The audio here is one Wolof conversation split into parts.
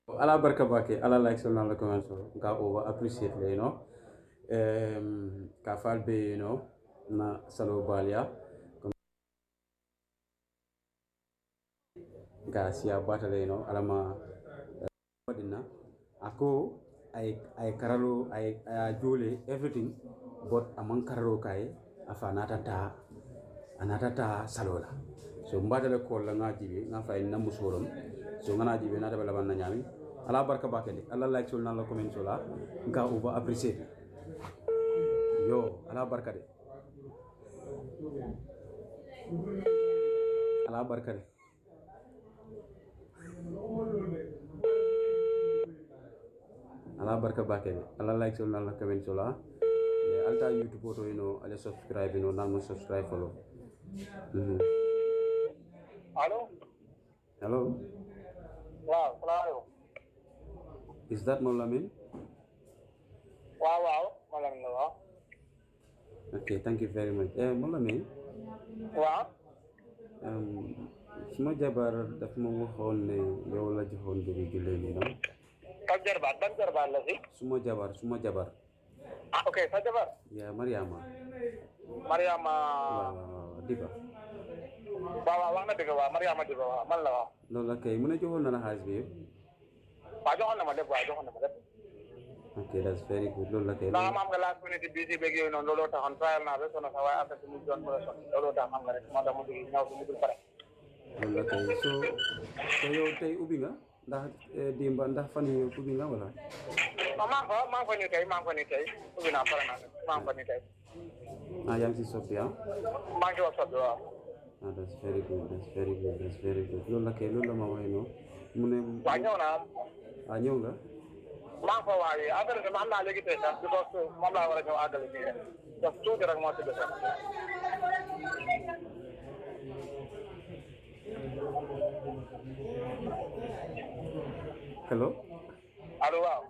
ala barka bake ala like so nala comment so ga over appreciate le you know um, ka fal be you know na salo balia ga siya batale you know alama wadina ako ay ay karalo ay ay jole everything but amang karalo kay afa nata ta anata ta salola so mbatale ko la nga jibe nga fay namu sorom so ngana jibe nata bala ban na nyami ala barka bakende ala like sol na la comment so la nga uba appreciate yo ala barka de ala barka de ala barka bakende ala like sol na la comment so la Yeah, alta youtube oto you know ala subscribe you know nan mo subscribe follow Mhm. allo hello waaw salaamaaleykum is that mo lamin waaw waaw ma la la waaw okay thank you very much eh mo lamin waaw um, suma jabar daf ma waxoon ne yow la joxoon bi jullee ni no kan jarbaat ban jarbaat la si suma jabar suma jabar ah ok sa jabar ya mariama Mariama waaw waaw waaw diba waaw waaw wax na dëgg waaw Mariama dëgg waaw man la waaw loolu la kay mu ne joxoon na la xaalis bi yëpp waaw joxoon na ma lépp waaw joxoon na ma lépp ok that's very good loolu la kay ndax maam nga last minute bi si beeg yooyu noonu looloo taxoon trial naa ba sonn sax waaye après mu doon ko sonn looloo tax xam nga rek moo tax mu dugg ñëw fi mu dul pare loolu la kay so so yow tey ubbi nga ndax eh, dimba ndax fan yi ubbi nga wala non maa ngi fa maa ngi fa nii tey maa ngi fa nii tey ubbi naa pare naa maa ngi fa nii tey ah yaa ngi si soppi ah maa ngi wax sot bi waaw ah that's very good that's very good that's very good loolu la kay loolu la ma waxee noonu mu ne waaw ñëw naa ah ñëw nga maa ngi fa waaye affaire bi ma xam naa léegi tey sax because moom laa war a ñëw àggale fii rek def tuuti rek moo ci des hello allo waaw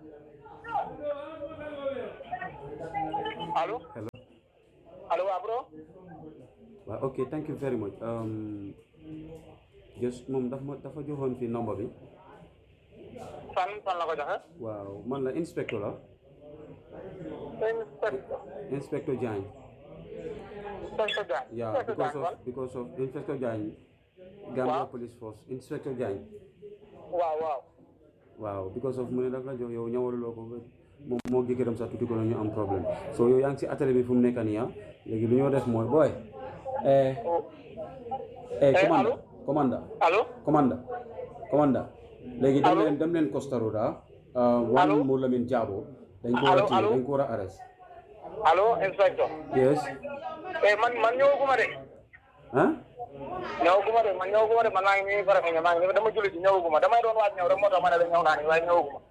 allo hello allo waaw bro waaw ok thank you very much um, just moom dafa ma dafa joxoon fi nombre bi fan fan la ko joxe waaw man la inspecteur la inspecteur inspecteur Diagne inspecteur Diagne yeah because of because of inspector Diagne Gambia Waaw. police force inspector Diagne waaw waaw waaw because of mu ne daf la jox yow ñawaluloo ko moom moo jëkkëram sax tuuti ko la ñu am problème so yow yaa ngi si atelier bi fu mu nekk nii ah léegi lu ñoo def mooy booy eh eh commanda commanda allo commanda commanda léegi dem Allô? leen dem leen Costa Roda uh, wan Allô? mu Lamin Jaabo dañ ko war a Allô, téye allô? dañ ko war a arrest allo inspecteur yes eh man man ñëwaguma de ah ñëwaguma de man ñëwaguma de man maa ngi nii pare nga maa ngi nii dama julli ci ñëwaguma damay doon waaj ñëw rek moo tax ma ne la ñëw naa ni waaye ñëwaguma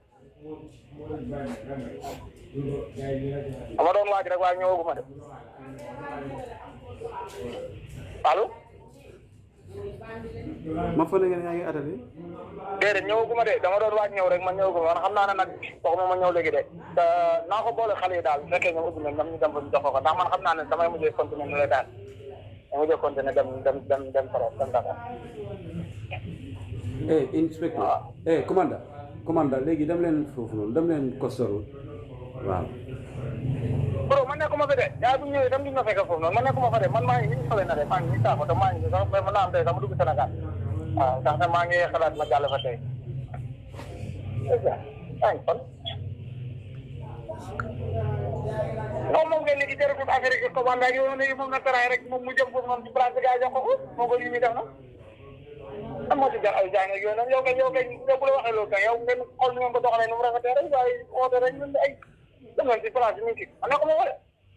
dama doon waaj rek waaye ñëwaguma de allo ma fa ne ngeen yaa ngi atelier déedéet ñëwaguma de dama doon waaj ñëw rek man ñëwaguma man xam naa ne nag waxuma ma ñëw léegi de te naa ko boole xale yi daal bu fekkee ñoom ubbi nañ ñoom ñu dem fa ñu jox ko ko ndax man xam naa ne damay mujjee continuer ni lay daal damay mujjee continuer dem dem dem dem trop dem Dakar eh inspecteur eh commanda commanda léegi dem leen foofu noonu dem leen Costa Roda waaw bro man nekkuma fi de yaa bu ñëwee dem di ma fekk foofu noonu man nekkuma fa de man maa ngi nii sole na de maa ngi nii saako te maa ngi nii sax mën naa am tey sax ma dugg Sénégal waaw ndax te maa ngi xalaat ma jàll fa tey yaa ngi fan moom moom ngeen léegi jërëjëf affaire yi commande ak yow léegi moom na taraay rek moom mu jëm foofu noonu ci place bi gaa jox ko ko moo ko yi muy def na lan moo ci jar ay jaay ak yooyu noonu yow kay yow kay yow bu la waxee loolu kay yow ngeen xool ni ngeen ko doxalee nu mu rafetee rek waaye oote rek ñun ay dem nañ ci place bi ñu ngi ci man nekkuma fa de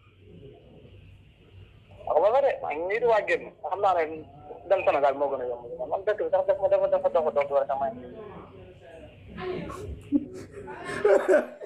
waxuma fa de maa ngi nii di waaj génn xam naa ne dem Sénégal moo gën a yomb man dëkk bi sax dafa dafa dafa dox dox rek a may